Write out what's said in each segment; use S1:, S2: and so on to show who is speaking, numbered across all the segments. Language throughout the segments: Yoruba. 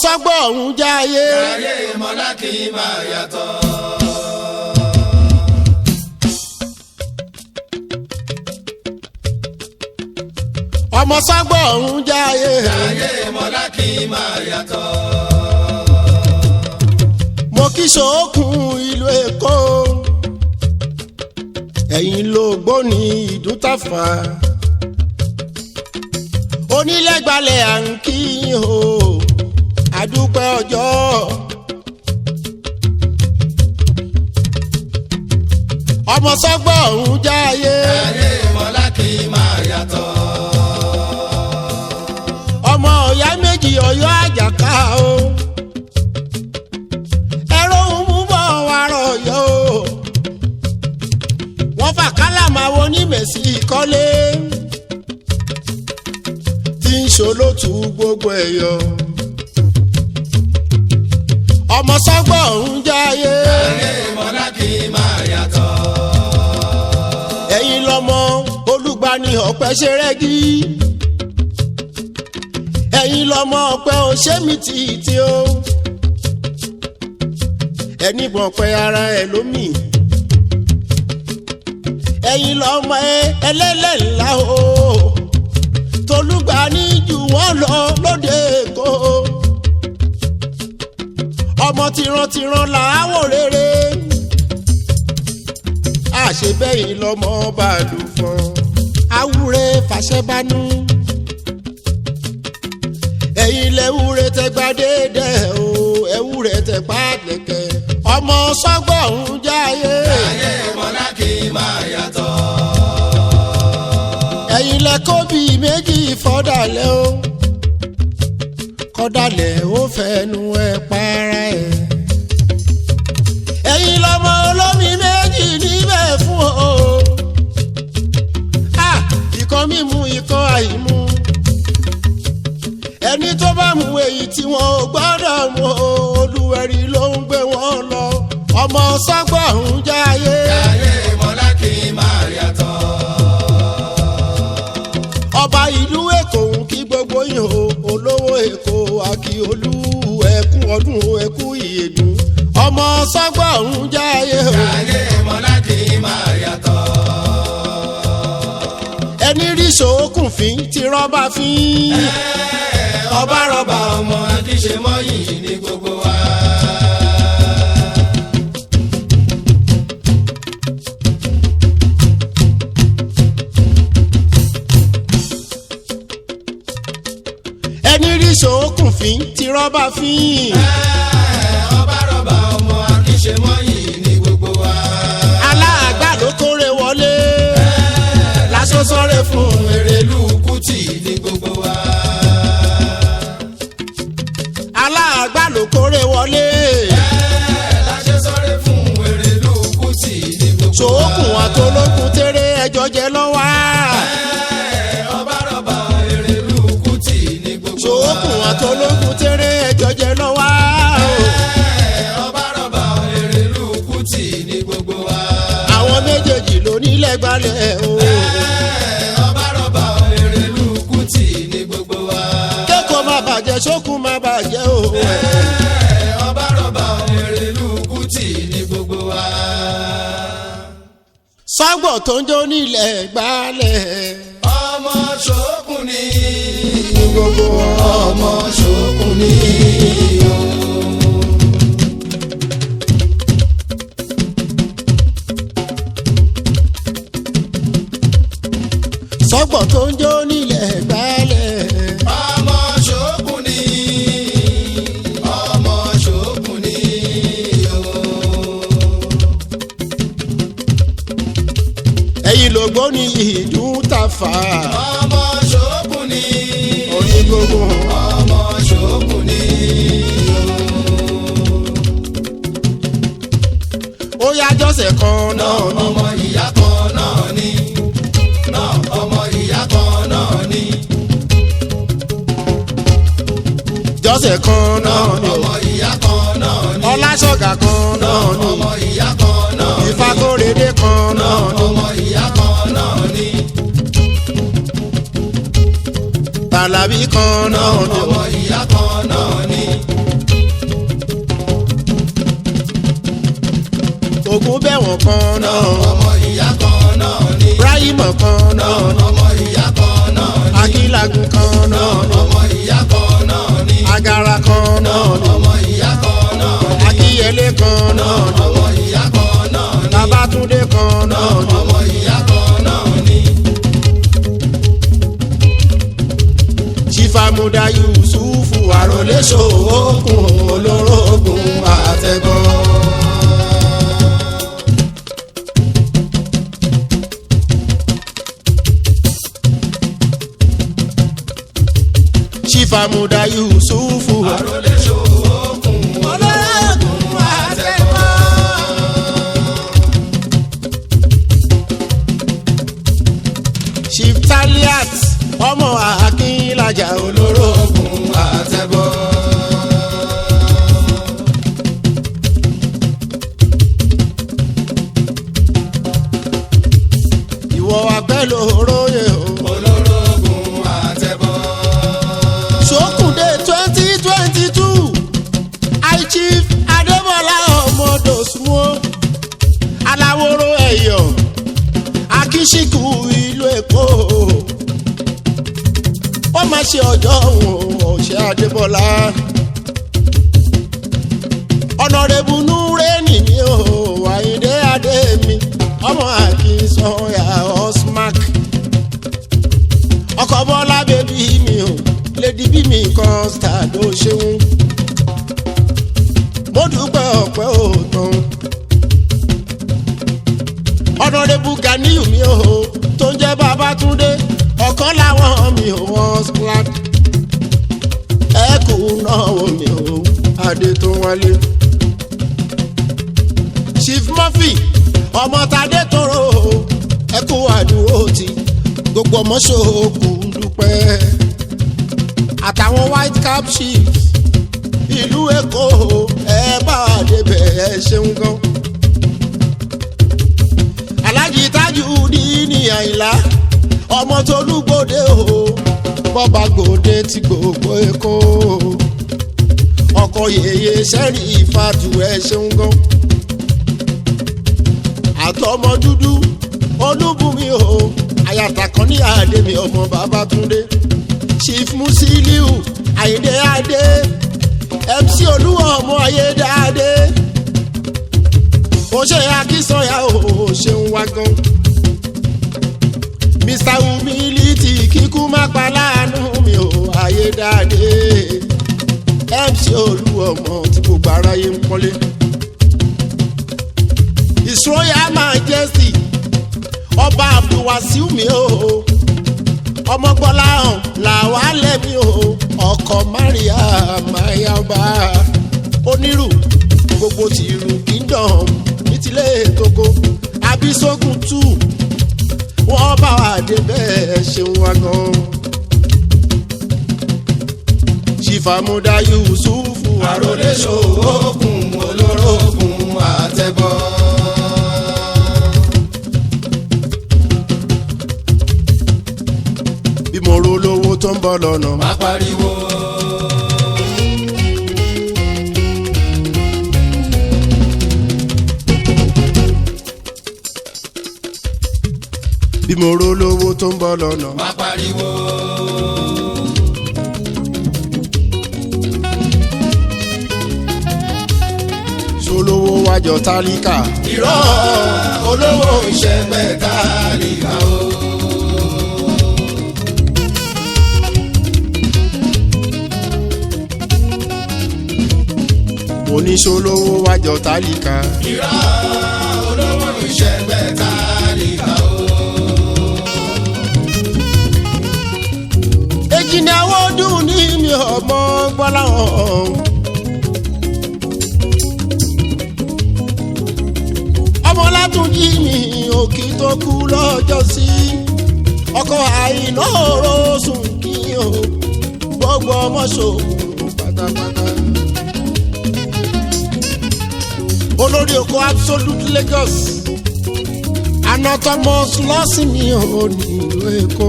S1: sọ́gbọ́ ọ̀hún jáyé.
S2: ayé mọ́lá kì í máa yàtọ̀.
S1: ọmọ sọ́gbọ́ ọ̀hún jáyé.
S2: ayé mọ́lá kì í máa yàtọ̀.
S1: mo kí sòókùn ìlú èkó. ẹ̀yin ló gbóni ìdúntàfà. onílẹ̀gbalẹ̀ à ń kí yín o. àdúpẹ́ ọjọ́. ọmọ sọ́gbọ́ ọ̀hún jáyé.
S2: ayé mọ́lá kì í máa yàtọ̀.
S1: ọmọ ọ̀yá méjì ọ̀yọ́ àjàká o. ẹ̀rọ ń mú bọ̀ wàrọ̀ yọ o. wọ́n fà kálàmà wo ní mẹ̀sì kọ́lé. tí ń ṣolótú gbogbo ẹ̀ yọ. ọmọ sọ́gbọ̀ ń jáyé.
S2: ayé mọ́lá kì í máa yàtọ̀.
S1: ẹ̀yin lọ́mọ olùgbani ọ̀pẹ ṣe rẹ́gí. ẹ̀yin lọ́mọ ọ̀pẹ ò ṣé mi tìtì o. ẹni bọ̀ pẹ́ ara ẹ̀ lómì. ẹ̀yin lọ́mọ ẹ ẹlẹ́lẹ̀ ńlá o. tolúgbani jù wọ́n lọ lóde èkó. ọmọ tìrantìran làáwò rere àṣebẹ́yìn lọ́mọ bàálù fún awúre fàṣẹbánú. ẹ̀yin lẹ́wúre tẹgbà déédé o ẹ̀wúre tẹgbà lẹ̀kẹ̀ ọmọ sọ́gbọ̀ ń jáyé.
S2: ayé mọ́lá kì í máa yàtọ̀.
S1: ẹ̀yin lẹ kó bíi méjì fọ́dàlẹ́ o kọ́dàlẹ́ ó fẹ́nu ẹ̀ para ẹ̀. ẹ̀yin lọ́mọ olómi méjì níbẹ̀ fún o. Ah, ìkan mímu ìkan àìmu. ẹni tó bá mu èyí tí wọn ò gbọ́dọ̀ mu o, olúwẹ̀rí ló ń gbé wọn lọ. ọmọ sọ́gbọ̀ ń jáyé.
S2: ayé mọ́lá kì í máa yàtọ̀.
S1: ọba ìlú èkó ń kí gbogbo yìí o olówó èkó akíolú ẹkú ọdún ẹkú ìyèdùn ọmọ sọgbà ń jáyé o
S2: ayé mọ́lá kì í máa yàtọ̀.
S1: ẹni rí sòókùn fín ti rọ́bà fín
S2: ọba rọba ọmọ akíṣe mọ́yìn ní gbogbo wa.
S1: ẹni rí sòókùn fín ti rọ́bà fín
S2: ọba rọba ọmọ akíṣe mọ́yìn ní gbogbo wa.
S1: aláàgbà ló kórè wọlé lásọsọrẹ fún
S2: èrèlú kùtì ní gbogbo wa.
S1: aláàgbà ló kórè wọlé
S2: láṣẹ sọrẹ fún èrèlú kùtì ní gbogbo wa.
S1: sòókùn àtolókùn tèrè ẹjọ jẹ lọ́wọ́
S2: ọba rọba èrèlú kùtì ní gbogbo wa.
S1: sòókùn àtolókùn tèrè ẹjọ jẹ lọ́wọ́.
S2: ọba rọba èrèlú kùtì ní gbogbo wa.
S1: àwọn méjèèjì ló nílẹ̀ gbalẹ̀ o.
S2: ọba rọba èrèlú kùtì ní gbogbo wa.
S1: kẹ́kọ̀ọ́ má bàjẹ́ sókun má bàjẹ́ o.
S2: ọba rọba èrèlú kùtì ní gbogbo wa.
S1: sọ́gbọ̀ tó ń jó nílẹ̀ gbalẹ̀.
S2: ọmọ ṣòkùn ni
S1: ní gbogbo
S2: ọmọ ṣòkùn ni o.
S1: sọ́gbọ̀ tó ń jó nílẹ̀ gbalẹ̀.
S2: ọmọ ṣòkùn ni ọmọ ṣòkùn ni o.
S1: ẹ̀yin ló gbó ní ìdún tàfà.
S2: ọmọ ṣòkùn ni
S1: oní gbogbo
S2: ọmọ ṣòkùn ni o.
S1: ó yá jọ́sẹ̀ kan náà ní.
S2: ọmọ ìyá kan náà ni náà ọmọ ìyá kan náà ni
S1: jọ́sẹ̀ kan náà ní.
S2: ọmọ ìyá kan náà ni
S1: ọlásọ̀gà kan náà ní.
S2: ọmọ ìyá kan náà ni
S1: ìfakóredé kan náà ní.
S2: ọmọ ìyá kan náà ni
S1: tàlàbí kan náà ní.
S2: ọmọ ìyá kan náà ni
S1: ogun bẹ̀wọ̀n kan náà
S2: ọmọ ìyá kan náà ni.
S1: ibrahim kan náà
S2: ọmọ ìyá kan náà ni.
S1: akílagun kan náà
S2: ọmọ ìyá kan náà ni.
S1: agara kan náà
S2: ọmọ ìyá kan náà ni.
S1: akíyẹlé kan náà
S2: ọmọ ìyá kan náà ni.
S1: babatunde kan náà
S2: ọmọ ìyá kan náà ni.
S1: chifamuda yusufu arọlẹ sọọkùn olórogún àtẹgọ. chifamuda yusufu
S2: àròlé ṣòwòkùn
S1: olórogún àtẹgọ. chief taliat ọmọ akínlajà olórogún.
S2: olórogún àtẹ̀bọ̀.
S1: ìwọ apẹ́ lóróyè o.
S2: olórogún àtẹ̀bọ̀.
S1: sókùndé twenty twenty two high chief adébọlá ọmọdọ̀sùnmọ́ aláwòrò ẹ̀yọ̀ akíṣíkù ìlú èkó ó máa ṣe ọjọ́ òun ọ̀ṣẹ́ adébọlá ọ̀nàrẹ́bù núrẹ́nì mi ò àyíndé adé mi ọmọ àkínsọ̀yà osmark ọkọ bọlá bẹbí mi o lady bí mi kan stad ó ṣeun mo dúpẹ́ ọ̀pẹ́ òòtàn ọ̀nàdébù ganiyu mi o tó ń jẹ́ babatunde ọ̀kan láwọn mi ò wọ́n splat ẹ̀kú náà wò mí o adé tó wálé chief murphy ọmọ tadé tóró ẹ̀kú àdúró ti gbogbo ọmọ ṣòkù ń dúpẹ́ àtàwọn white cap chiefs ìlú èkó ẹ bá wa débẹ̀ ẹ ṣeun gan. alájí tájú ní ní àyìnlá ọmọ tó lúgbòde o bọ́ba gbòde ti gbogbo èkó ọkọ̀ yèyé sẹ́rí ìfàtú ẹ ṣeun gan. àtọmọ dúdú olúbùnmi o àyàtà kan ní àdèmí ọmọ babatunde chief musiliu àyìndé adé mc olúwa ọmọ ayédáadé ó ṣe akínsọyà ó ṣeun wá gan mr humility kíkú má pa láàánú mi ò ayédáadé mc olúwa ọmọ tí gbogbo aráyé ń pọ́nlé his royal majesty ọba abdulwasiu mi o ọmọgbọ́lá hàn làwa lẹ́mí o ọkọ̀ maria mayaba onírù gbogbo tìrù kingdom ní tilé tókó abisogun two wọ́n bá wa dé bẹ́ẹ̀ ṣeun wa gan. ṣìfàmúdà yusufu
S2: àròlé ṣòwòkùn olórogún àtẹ̀bọ̀.
S1: bí mo ro lówó tó ń bọ̀ lọ́nà má
S2: má pariwo.
S1: bí mo ro lówó tó ń bọ̀ lọ́nà
S2: má pariwo.
S1: ṣolówó wájọ tálíkà
S2: irọ́ olówó ìṣẹ̀gbẹ́ tálíkà o.
S1: oníṣolówó wájọ tálíkà
S2: irọ́ olówó ìṣẹ̀gbẹ́ tálíkà o.
S1: èjìní àwọn ọdún ní mi ọmọ gbọ́láhàn. ọmọ látúnjí mi òkì tó kú lọ́jọ́ sí ọkọ̀ àìná òró sùn kí o gbogbo ọmọ ṣòwò pátápátá. olórí oko absolute lagos anatomus lọ́sìn mi ò nílùú èkó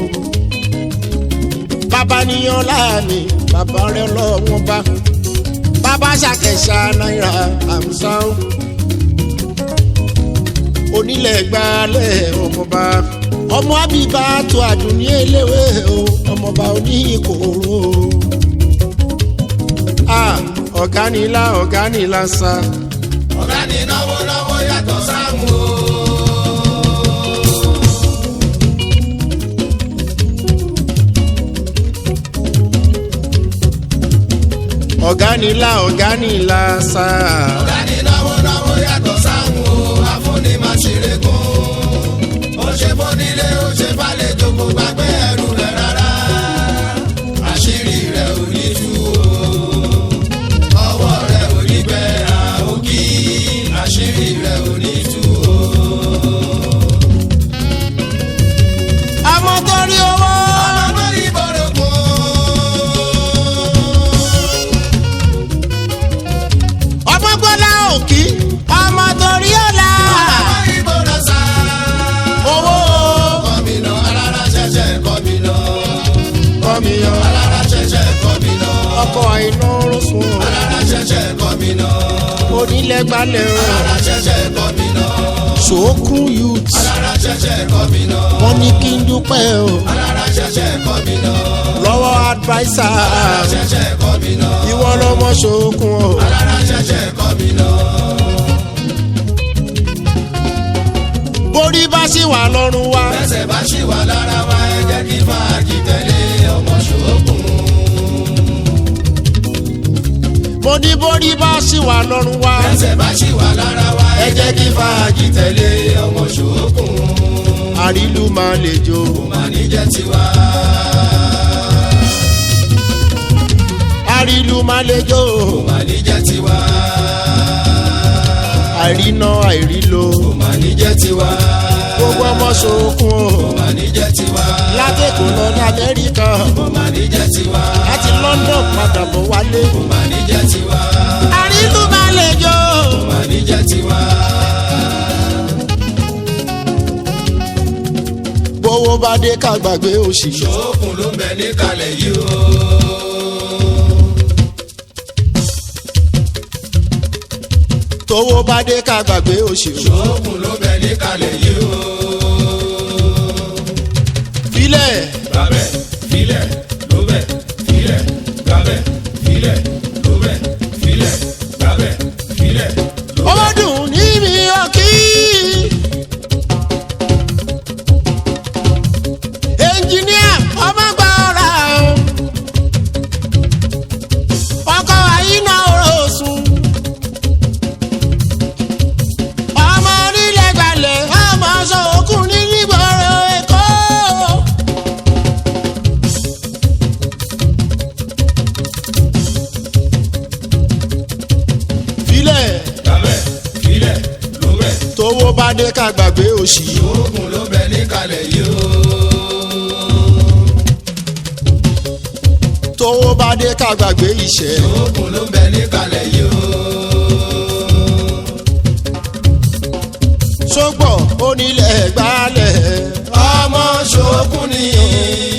S1: bàbá níyan láàmì bàbá rẹ lọ́wọ́n bá bàbá ṣàkẹ́ṣà náírà àmsán onílẹ̀ gbalẹ̀ ọmọba ọmọ àbíbá tó àdùnní eléwé o ọmọba oníkòrò ah ọ̀gá nílá ọ̀gá nílá sa
S2: ọ̀gá ni náwó náwó yàtọ̀ sáàmù o.
S1: ọ̀gá nílá ọ̀gá nílá sa
S2: ọ̀gá ni náwó náwó yàtọ̀ sáàmù o. afúnni máa ṣeré kún. ó ṣe fónílé ó ṣe fàlejò kò gbàgbé ẹrù rẹ̀ rárá. àṣírí rẹ̀ ò ní tú o. ọwọ́ rẹ̀ ò ní gbẹ àókì. àṣírí rẹ̀ ò ní tú o.
S1: ọmọ tó rí owó
S2: ọmọ ìbọ̀rọ̀ kún.
S1: ọmọ gbọ́lá òkì ọmọ tó rí ọ̀la
S2: ọmọ ìbọ̀rọ̀ sá.
S1: owó
S2: kọ́mínà alára ṣẹ̀ṣẹ̀ kọ́mínà.
S1: kọ́míyàn
S2: alára ṣẹ̀ṣẹ̀ kọ́mínà.
S1: ọkọ̀ àìná rọ̀sùn
S2: alára ṣẹ̀ṣẹ̀ kọ́mínà.
S1: onílẹ̀ gbalẹ̀
S2: alára ṣẹ̀ṣẹ̀ kọ́mínà.
S1: ṣòókùn youth
S2: alára ṣẹ̀ṣẹ̀ kọ́mínà.
S1: wọ́n ní kí n dúpẹ́ o
S2: alára ṣẹ̀ṣẹ̀ kọ́mínà.
S1: lọ́wọ́ adviser
S2: alára ṣẹ̀ṣẹ̀ kọ́mínà.
S1: ìwọ lọmọ ṣòókùn o
S2: alára ṣẹ̀ṣẹ̀ kọ́mínà.
S1: borí bá ṣì wà lọ́rùn wa
S2: ẹsẹ̀ bá ṣì wà lára wa ẹ jẹ́ kí fàájì tẹ̀lé ọmọ ṣòókùn.
S1: mo ní borí bá ṣì wà lọ́rùn wa
S2: ẹsẹ̀ bá ṣì wà lára wa ẹ jẹ́ kí fàájì tẹ̀lé ọmọ ṣòókùn.
S1: àrílù máa lè jó
S2: máa ní jẹ́ tiwa.
S1: àrílù máa lè jó
S2: máa ní jẹ́ tiwa.
S1: àìríná àìrílo
S2: máa ní jẹ́ tiwa.
S1: gbogbo ọmọ ṣòókùn o
S2: máa ní jẹ́ tiwa.
S1: látẹ̀kọ̀ lọ ní amẹ́ríkà
S2: máa ní jẹ́ tiwa.
S1: láti london padà bọ̀ wálé
S2: máa ní jẹ́ tiwa.
S1: àrílù máa lè jó
S2: máa ní jẹ́ tiwa.
S1: gbowó bá dé ká gbàgbé òṣì
S2: ṣòókùn ló ń bẹ níkàlẹ̀ yìí o.
S1: tówó bá dé ká gbàgbé òṣì o
S2: ṣòókùn ló ń bẹ níkàlẹ̀ yìí o.
S1: filẹ̀
S2: gbàbẹ̀ filẹ̀ ló bẹ̀ filẹ̀ gbàbẹ̀ filẹ̀ ló bẹ̀ filẹ̀ gbàbẹ̀ filẹ̀ ló bẹ̀.
S1: ó dùn níbi ọkì. ẹnjìníà ọmọ gba ọ̀rá o. ọkọ̀ àyínà ọ̀rọ̀ sùn. ọmọ onílẹ̀ gbalẹ̀ ọmọ sọ̀kùn ní nígboro èkó. filẹ̀
S2: gbàbẹ̀ filẹ̀ ló bẹ̀
S1: tówó bá dé ká gbàgbé òṣì.
S2: ṣòókùn ló ń bẹ níkàlẹ̀ yìí o.
S1: tówó bá dé ká gbàgbé ìṣẹ́.
S2: ṣòókùn ló ń bẹ níkàlẹ̀ yìí o.
S1: sọ́gbọ̀ onílẹ̀ gbálẹ̀
S2: ọmọ ṣòókùn ni